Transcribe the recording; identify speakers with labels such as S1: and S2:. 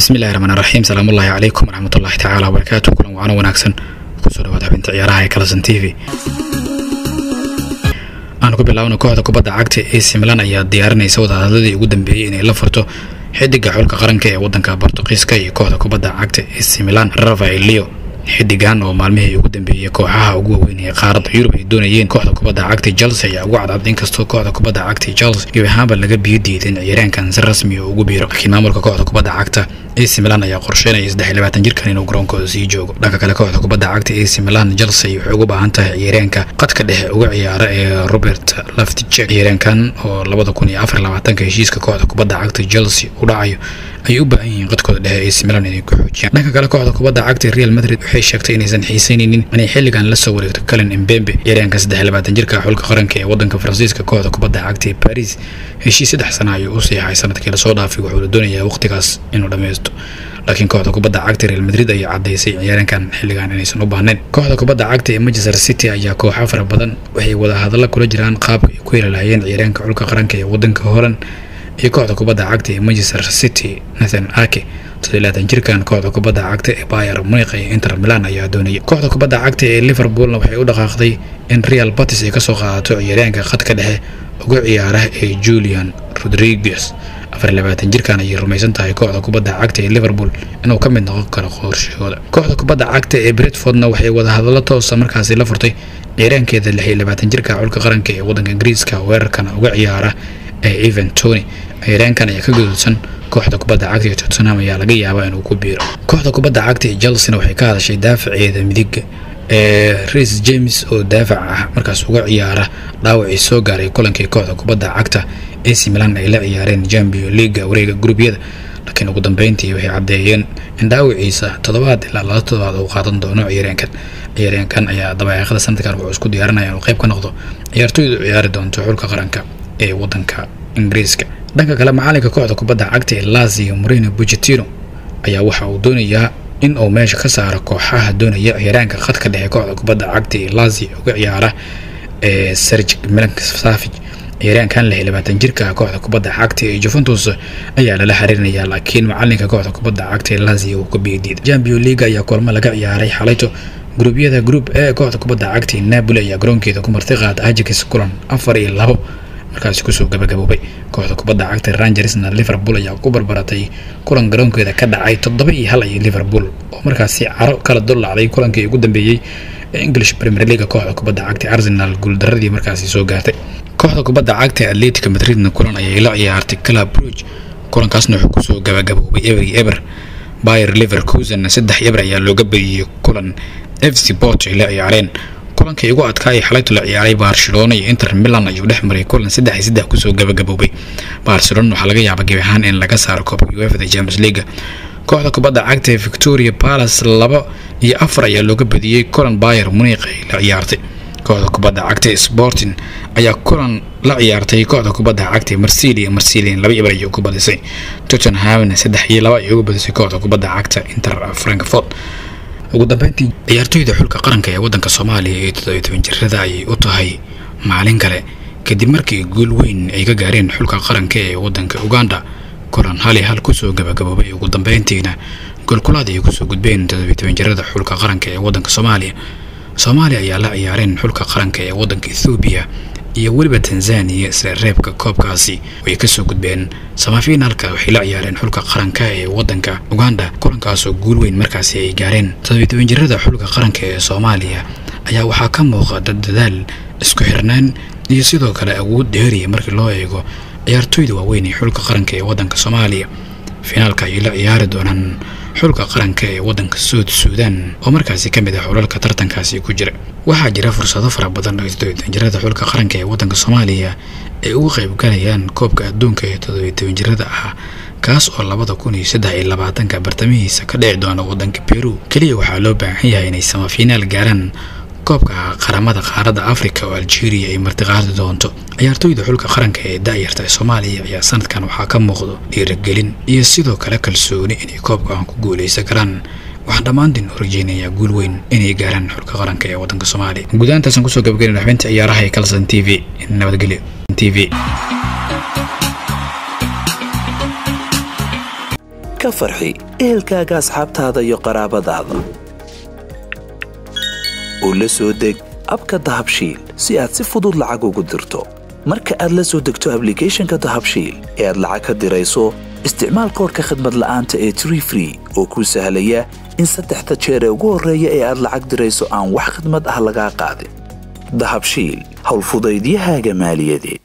S1: bismillahi raxmaan raxiim salaamullaahi calaykum waraxmatullaahi tacaala wabarakaatu kulan wacano wanaagsan kusoo dhawaada xubinta ciyaaraha ee kalasan t v aanu ku bilaabno kooxda kubadda cagta ac milan ayaa diyaarinaysa wadahadladii ugu dambeeyey inay la furto xidiga xulka qaranka ee wadanka bortuqiiska iyo kooxda kubadda cagta ac milan rafael leo xidigan oo maalmihii ugu dambeeyey kooxaha ugu waaweyn ee qaaradda yurub ay doonayeen kooxda kubadda cagta chelsea ayaa ugu cadcad inkastoo kooxda kubadda cagta chelsea gebi ahaanba laga biyo diidin ciyaaraankan si rasmi oo ugu biiro laakiin maamulka kooxda kubadda cagta ac milan ayaa qorsheynaya saddex iyo labaatan jirkan inuu garoonkooda sii joogo dhanka kale kooxda kubadda cagta ac milan chelsea waxay ugu baahan tahay ciyaaraanka qadka dhexe uga ciyaara ee robert laftichek ciyaaraankan oo labada kun iyo afar labaatanka heshiiska kooxda kubadda cagta chelsea u dhacayo ayay u baahan yihiin qadkooda dhexe ac milan inay ku xoojiyaan dhanka kale kooxda kubadda cagta real madrid waxay sheegtay inaysan xiiseyneynin inay xilligan la soo wareegto kalen embembe ciyaaraanka saddex iyo labaatan jirka xulka qaranka ee wadanka faransiiska kooxda kubadda cagta ee paris heshiis saddex sana ayuu u siixay sanadkii lasoo dhaafay wuxuu la doonayaa waqtigaas inuu dhammaysto laakiin kooxda kubadda cagta real madrid ayaa caddaysay ciyaaraankan xilligan inaysan u baahnayn kooxda kubadda cagta ee manchester city ayaa kooxa fara badan waxay wadahadalla kula jiraan qaabka ay ku heli lahayeen ciyaaraanka xulka qaranka ee wadanka holan iyo kooxda kubadda cagta ee manchester city nathan ake todolaatan jirkan kooxda kubadda cagta ee bayer muniq iyo inter milan ayaa doonaya kooxda kubadda cagta ee liverpoolna waxay u dhaqaaqday in real batis ay kasoo qaadato ciyaaraanka khadka dhexe uga ciyaara ee julian rodriguez afar labaatan jirkan ayay rumaysan tahay kooxda kubadda cagta ee liverpool inuu ka mid noqon karo qorshahooda kooxda kubadda cagta ee bretfordna waxay wadahadallo toosa markaasi la furtay ciyaaraankeeda lix iyo labaatan jirka xulka qaranka ee wadanka ingiriiska weerarkan uga ciyaara ee evan tony ciyaaraankan ayaa ka gaduudsan kooxda kubadda cagta ee tottenham ayaa laga yaabaa inuu ku biiro kooxda kubadda cagta ee chelsea waxay ka hadashay daafaceeda midiga ee ris james oo daafac ah markaas uga ciyaara dhaawacii soo gaaray kulankii kooxda kubadda cagta ac milan ay la ciyaareen champion leaga wareega gurubyada laakiin ugu dambeyntii waxay caddeeyeen in dhaawaciisa toddobaad ilaa laba toddobaad uu qaadan doono ciyaareenkan ciyaareenkan ayaa dabayaaqada sanadkan wuxuu isku diyaarinaya inuu qayb ka noqdo ciyaartooydu ciyaari doonto xulka qaranka ee wadanka ingiriiska dhanka kale macalinka kooxda kubadda cagta ee lazio moreno bucetino ayaa waxa uu doonayaa in uu meesha ka saaro kooxaha doonaya ciyaaraanka khadka dhexe kooxda kubadda cagta ee lazio uga ciyaara ee serge milansavic ciyaaraankan lix iyo labaatan jirka kooxda kubadda cagta ee juventus ayaa lala xiriirinayaa laakiin macalinka kooxda kubadda cagta ee lazio uu ka biidiiday champion league ayaa kulmo laga ciyaaray xalayto gruubyada group ee kooxda kubadda cagta ee napoli ayaa garoonkeeda ku marti qaada ajax kulan afar iyo labo markaasi kusoo gabagaboobay kooxda kubadda cagta rangersna liverpool ayaa ku barbaratay kulan garoonkeeda ka dhacay toddoba iyo hal iyo liverpool oo markaasi caro kala dullacday kulankii ugu dambeeyey ee english premier league kooxda kubadda cagta arsenal guuldaradii markaasi soo gaartay kooxda kubadda cagta atletica madridna kulan ayay la ciyaartay club bruge kulankaasna wuxuu kusoo gabagaboobay eber iyo eber bayer leverkusen saddex eber ayaa looga badiyey kulan f c port ay la ciyaareen kulankii ugu adkaa ee xalaytu la ciyaaray barcelona iyo inter milan ayuu dhex maray kulan saddex iyo saddex kusoo gabagaboobay barcelona waxaa laga yaaba gebi ahaan in laga saaro koobka uefda champions league kooxda kubadda cagta ee victoria palace laba iyo afar ayaa looga badiyey kulan bayer muniq ay la ciyaartay kooxda kubadda cagta ee sporting ayaa kulan la ciyaartay kooxda kubadda cagta ee marsilia marsilin laba ibar ayay ku badisay tottenhamna saddex iyo laba ayay uga badisay kooxda kubadda cagta inter frankfort ugu dambeyntii ciyaartooyda xulka qaranka ee wadanka soomaaliya ee toddobiyo toban jirada ayay u tahay maalin kale kadib markii guul weyn ay ka gaareen xulka qaranka ee wadanka uganda kulan hali hal kusoo gabagaboobay ugu dambeyntiina goolkulaad ay kusoo gudbeen toddobiyo toban jirada xulka qaranka ee wadanka soomaaliya soomaaliya ayaa la ciyaareen xulka qaranka ee wadanka ethoobiya iyo weliba tanzaniya isla reebka koobkaasi way kasoo gudbeen samafinaalka waxay la ciyaareen xulka qaranka ee wadanka uganda kulankaasoo guul weyn markaasi ay gaareen toddobiyo toban jirada xulka qaranka ee soomaaliya ayaa waxaa ka muuqda dadaal isku xirnaan iyo sidoo kale awood dheeriya markii loo eego ciyaartooyda waaweyn ee xulka qaranka ee wadanka soomaaliya finaalka ayay la ciyaari doonaan xulka qaranka ee wadanka suud suudan oo markaasi ka mid ah xulalka tartankaasi ku jira waxaa jira fursado fara badan oo toddobiyo jirada xulka qaranka ee wadanka soomaaliya ay uga qayb galayaan koobka adduunka ee toddobiyo toban jirada ah kaas oo labada kun iyo saddex iyo labaatanka bartamihiisa ka dhici doona wadanka peru keliya waxaa loo baahan yahay inay samafiinaal gaaraan koobka qaramada qaaradda africa oo algeria ay martiqaadi doonto ciyaartooyda xulka qaranka ee da-yarta ee soomaaliya ayaa sanadkan waxaa ka muuqdo dhiirigelin iyo sidoo kale kalsooni inay koobkan ku guuleysan karaan waxaan dhammaantiin u rajeynayaa guul weyn inay gaaraan xulka qaranka ee wadanka soomaaliya gudahantaasaan kusoo gabagayn xubinta ciyaaraha ee kalson t v nabadgelyo t v
S2: ka farxi ehelkaaga asxaabtaada iyo qaraabadaada oo la soo deg abka dahabshiil si aad si fudud lacag ugu dirto marka aad la soo degto ablicathonka dahabshiil ee aad lacag ka dirayso isticmaal koorka khadmad la'aanta ee tree free oo kuu sahlaya in saddexda jeer ee ugu horreeya ee aad lacag dirayso aan wax khadmad ah lagaa qaadin dahabshiil howlfudaydiyahaaga maaliyadeed